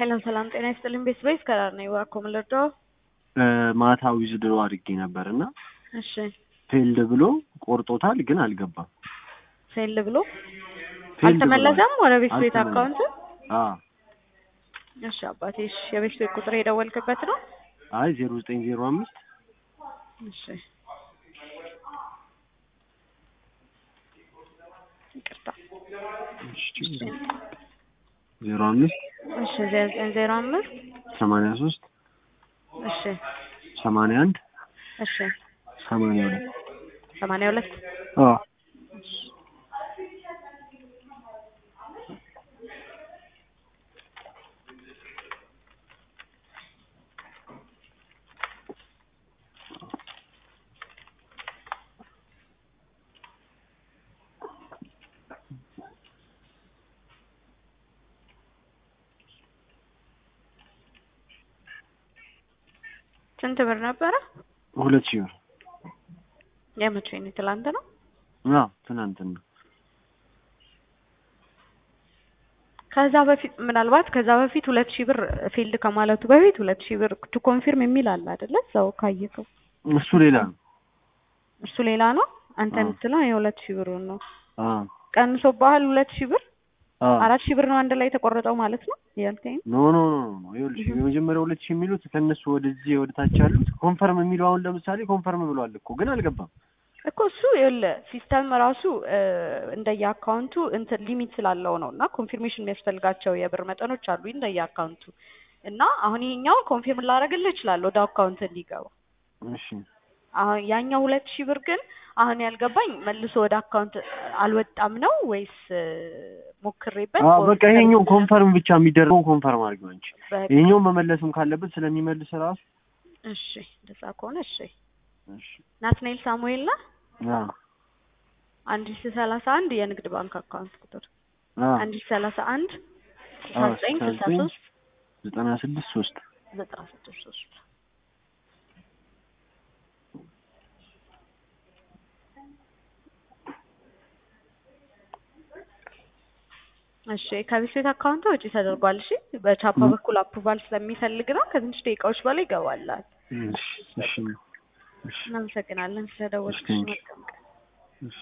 ሰላም ሰላም፣ ጤና ይስጥልኝ። ቤት ቤት ከራር ነው እባክዎ ምን ልርዳዎ? ማታ ዊዝድሮ አድርጌ ነበር እና እሺ ፌልድ ብሎ ቆርጦታል፣ ግን አልገባም። ፌል ብሎ ፌልድ አልተመለሰም ወደ ቤት ቤት አልተመለሰም። አካውንት? አዎ እሺ አባቴ፣ እሺ የቤት ቤት ቁጥር የደወልክበት ነው? አይ ዜሮ ዘጠኝ ዜሮ አምስት እሺ ይቅርታ። ዜሮ አምስት እሺ ዜሮ ዘጠኝ ዜሮ አምስት ሰማንያ ሶስት እሺ ሰማንያ አንድ እሺ ሰማንያ ሁለት ሰማንያ ሁለት አዎ ስንት ብር ነበረ? ሁለት ሺህ ብር የመቼ ነው? ትላንት ነው? አዎ ትናንትና ከዛ በፊት ምናልባት ከዛ በፊት ሁለት ሺህ ብር ፊልድ ከማለቱ በፊት ሁለት ሺህ ብር ቱ ኮንፊርም የሚል አለ አይደለ? እዛው ካየከው እሱ ሌላ ነው። እሱ ሌላ ነው። አንተ አዎ። የምትለው የሁለት ሺህ ብሩን ነው። አዎ ቀንሶብሃል ሁለት ሺህ ብር አዎ አራት ሺህ ብር ነው አንድ ላይ የተቆረጠው ማለት ነው ያልከኝ? ኖ ኖ ኖ ኖ ይኸውልሽ የመጀመሪያው ሁለት ሺህ የሚሉት ከእነሱ ወደዚህ ወደ ታች ያሉት ኮንፈርም የሚለው አሁን ለምሳሌ ኮንፈርም ብሏል እኮ ግን አልገባም። እኮ እሱ ይኸውልህ ሲስተም ራሱ እንደየ አካውንቱ እንትን ሊሚት ስላለው ነው እና ኮንፊርሜሽን የሚያስፈልጋቸው የብር መጠኖች አሉ እንደየ አካውንቱ እና አሁን ይሄኛውን ኮንፊርም ላደርግልህ እችላለሁ ወደ አካውንት እንዲገባ እሺ አሁን ያኛው ሁለት ሺህ ብር ግን አሁን ያልገባኝ መልሶ ወደ አካውንት አልወጣም ነው ወይስ ሞክሬበት አዎ በቃ ይሄኛው ኮንፈርም ብቻ የሚደረገው ኮንፈርም አድርጊው አንቺ። በቃ ይሄኛው መመለስም ካለበት ስለሚመልስ ራሱ እሺ እንደዛ ከሆነ እሺ እሺ ናትናኤል ሳሙኤል ና አዎ አንድ ሺ ሰላሳ አንድ የንግድ ባንክ አካውንት ቁጥር አዎ አንድ ሺ ሰላሳ አንድ ስልሳ አዎ ዘጠኝ ስልሳ ዘጠኝ ሶስት ዘጠና ስድስት ሶስት ዘጠና ስድስት ሶስት እሺ ከቤት ቤት አካውንት ውጪ ተደርጓል። እሺ በቻፓ በኩል አፕሩቫል ስለሚፈልግ ነው። ከትንሽ ደቂቃዎች በላይ ይገባላል። እሺ እሺ እሺ እናመሰግናለን ስለደወልሽ። እሺ፣ ቴንኪው። መልካም ቀን